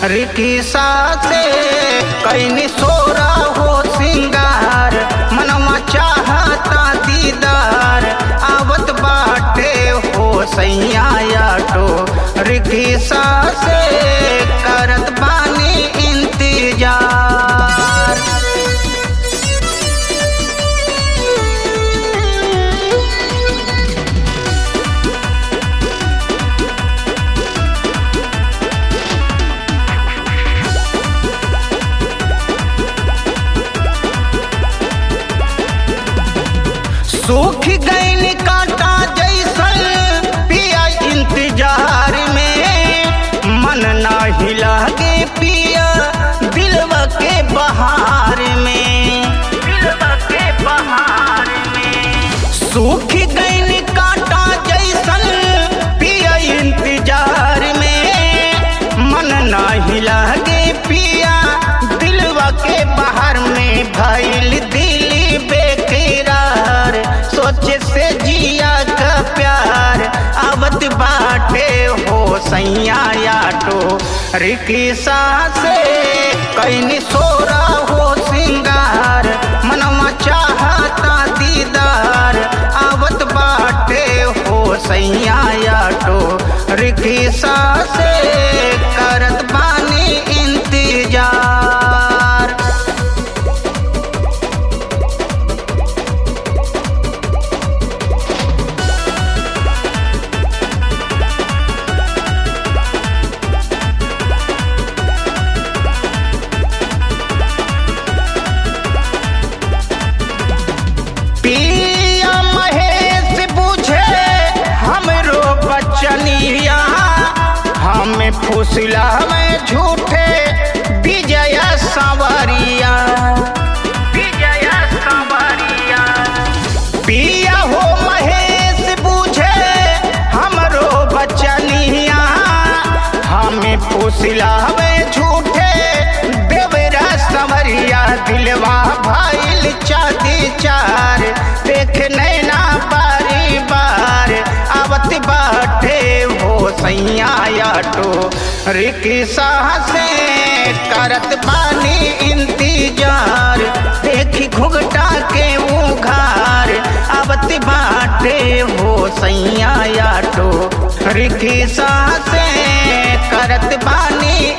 रिकिसा से कैनी सोरा हो सिंगार मनवा चाहता दीदार आवत बाटे हो सैया आटो रिकिसा से करत बानी इंतजार सूख गईन कांटा जैसन पिया इंतजार में मन ना हिला के पिया दिलवा के बहार में दिलवा के बहार में सूख गईन कांटा जैसन पिया इंतजार में मन ना हिला के पिया दिलवा के बाहर में भइल दिली बेकरार सोचे से जिया का प्यार आवत बाटे हो सैया आटो रिकिसा से कैनी सोरा हो सिंगार मनवा चाहता दीदार आवत बाटे हो सैया आटो रिकिसा से करत बानी इंतजार पिया महेश बुझे हमरो बचनिया हमें फुसला में झूठे विजय सवरिया विजय सवरिया पिया हो महेश बुझे हमरो बचनिया हमें फुसला में झूठे देवरा सवरिया दिलवा भाईल चादी चार देख नैना बारी बार आवत बाटे हो सैया आटो रिकिसा से करत बानी इंतजार देखी घुघटा के उघार आवत बाटे हो सैया आटो रिकिसा से करत बानी